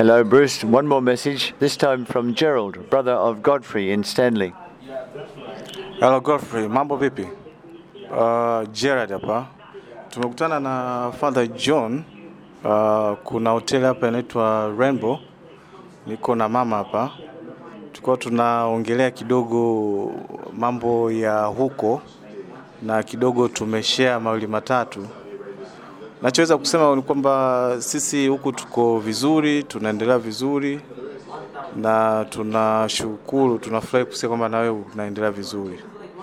Hello, Bruce. One more message, this time from Gerald, brother of Godfrey in Stanley. Hello Godfrey, mambo vipi? Uh, Gerard hapa. Tumekutana na Father John. Uh, kuna hoteli hapa inaitwa Rainbow. Niko na mama hapa. Tulikuwa tunaongelea kidogo mambo ya huko na kidogo tumeshare mawili matatu. Nachoweza kusema ni kwamba sisi huku tuko vizuri, tunaendelea vizuri na tunashukuru, tunafurahi kusikia kwamba na wewe unaendelea vizuri.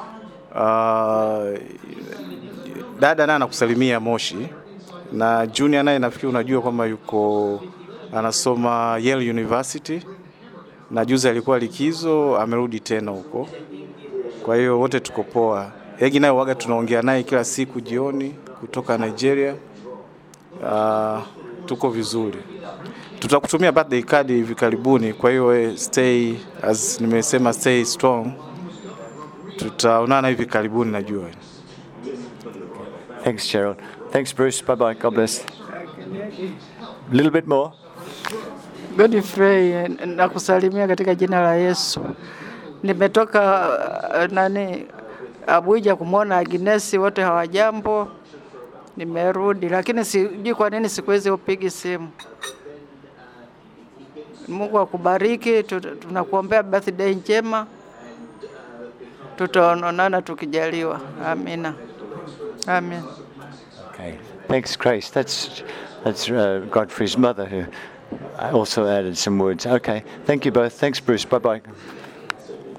Uh, dada naye anakusalimia Moshi na Junior naye nafikiri unajua kwamba yuko anasoma Yale University na juzi alikuwa likizo, amerudi tena huko. Kwa hiyo wote tuko poa. Egi naye waga tunaongea naye kila siku jioni kutoka Nigeria. Uh, tuko vizuri. Tutakutumia birthday card hivi karibuni, kwa hiyo eh, stay as nimesema, stay strong. Tutaonana hivi karibuni najua. Thanks, Gerald. Thanks, Bruce. Bye bye. God bless. A little bit more. Godfrey, nakusalimia katika jina la Yesu. Nimetoka uh, nani Abuja kumwona Agnesi, wote hawajambo. Nimerudi, lakini sijui kwa nini siku hizi upigi simu. Mungu akubariki, tut- tunakuombea birthday njema, tutaonana tukijaliwa. Amina, amen. Okay. Thanks, Grace. That's that's uh, Godfrey's mother who also added some words. Okay. Thank you both. Thanks, Bruce. Bye bye.